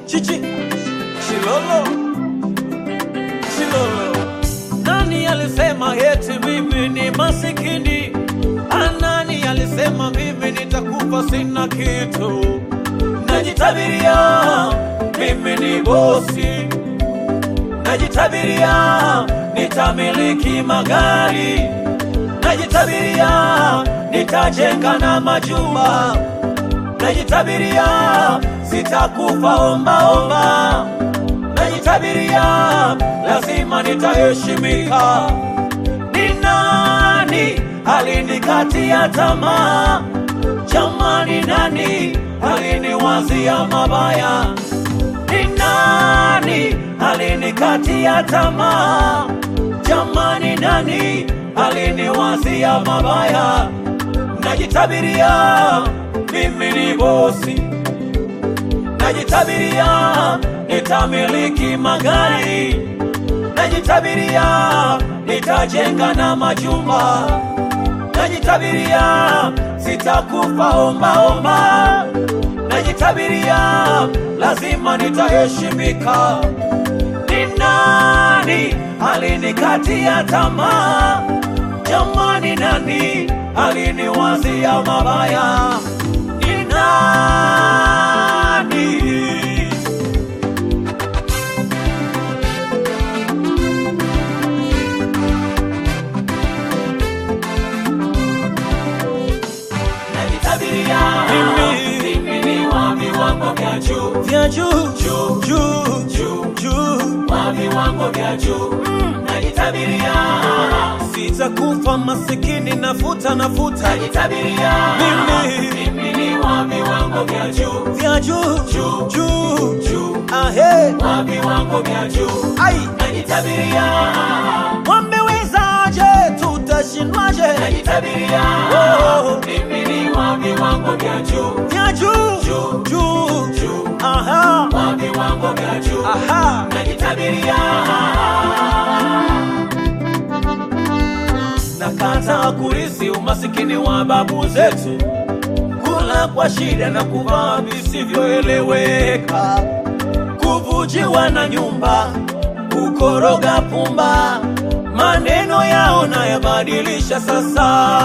chichi Chilolo Chilolo nani alisema eti mimi ni masikini anani alisema mimi nitakufa sina kitu najitabiria mimi ni bosi najitabiria nitamiliki magari najitabiria nitajenga na majumba najitabiria sitakufa ombaomba najitabiria lazima nitaheshimika ni nani alinikatia tamaa jamani nani aliniwazia mabaya ni nani alinikatia tamaa jamani nani aliniwazia mabaya najitabiria mimi ni bosi najitabiria nitamiliki magari najitabiria nitajenga na majumba najitabiria sitakufa ombaomba najitabiria lazima nitaheshimika ni nani alinikatia tamaa jamani nani aliniwazia mabaya ni nani najitabiria Mimi. mimi ni wa viwango vya juu vya juu Juu. juu juu juu wa viwango vya juu najitabiria sitakufa masikini nafuta nafuta najitabiria Mimi. mimi ni wa viwango vya juu vya juu Juu. juu juu ahe wa viwango vya juu ai najitabiria wamewezaje tutashindwaje najitabiria Oh. mimi ni wa viwango vya juu vya juu Juu. juu juu aha wa viwango vya juu aha najitabiria nakataa kurisi umasikini wa babu zetu, kula kwa shida na kuvaa visivyoeleweka, kuvujiwa na nyumba, kukoroga pumba, maneno yao nayabadilisha sasa.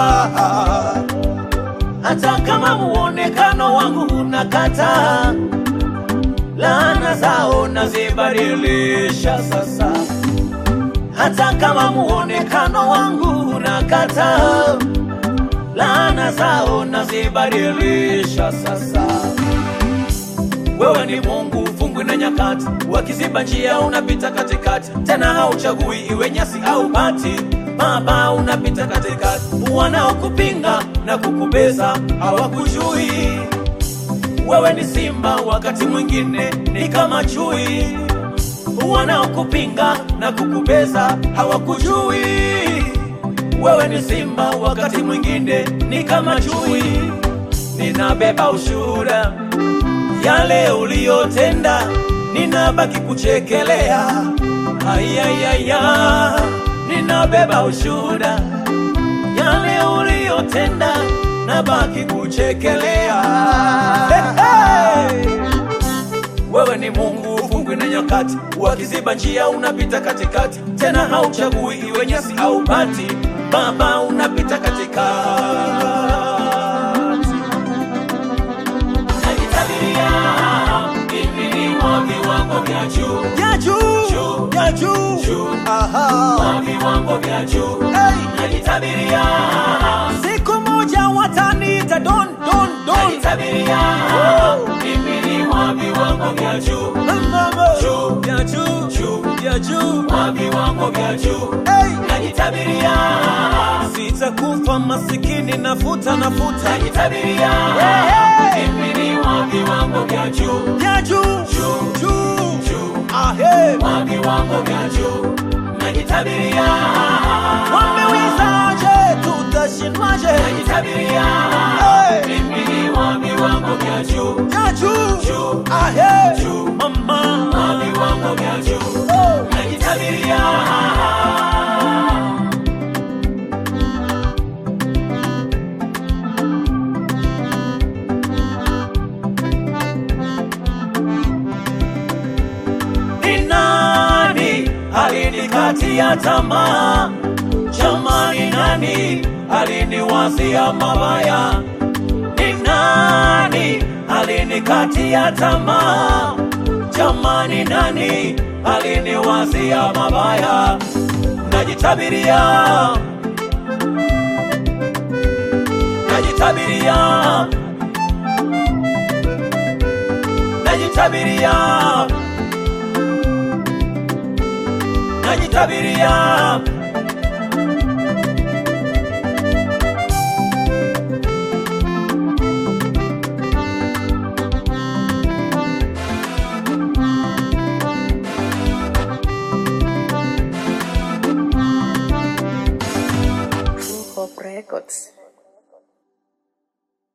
Hata kama muonekano wangu unakataa, laana zao nazibadilisha sasa hata kama muonekano wangu unakata, laana zao nazibadilisha sasa. Wewe ni Mungu, ufungwi na nyakati, wakiziba njia unapita katikati, tena hauchagui iwe nyasi au bati. Baba unapita katikati, wanaokupinga na kukubeza hawakujui. Wewe ni simba, wakati mwingine ni kama chui wanaokupinga na kukubeza hawakujui. Wewe ni simba, wakati mwingine ni kama chui. Ninabeba ushuhuda yale uliyotenda, ninabaki kuchekelea. Ayayaya, ninabeba ushuhuda yale uliyotenda, nabaki kuchekelea. Hey, hey. Wewe ni Mungu, ufungwi na nyakati, wakiziba njia unapita katikati, tena hauchagui iwe nyasi au bati. Baba unapita katikati. najitabiria mimi ni wa viwango vya juu Ya juu, Juu. ya juu, Juu. aha. wa viwango vya juu Hey. najitabiria Siku moja wataniita don don don. najitabiria mimi ni wa viwango vya juu Mama. Juu. Ya juu, Juu. ya juu. wa viwango vya juu Hey. najitabiria Sitakufa masikini, nafuta nafuta. najitabiria Hey. mimi ni wa viwango vya juu Ya juu, Juu. juu, juu ahe. wa viwango vya juu najitabiria Wamewezaje, tutashindwaje? najitabiria Hey. mimi ni wa viwango vya juu Ya juu, Juu. ahe. Juu. Mama. wa viwango vya juu Oh. najitabiria alinikatia tamaa. Jamani, nani aliniwazia mabaya? Ni nani alinikatia tamaa? Jamani, nani aliniwazia mabaya? Najitabiria, najitabiria, najitabiria, najitabiria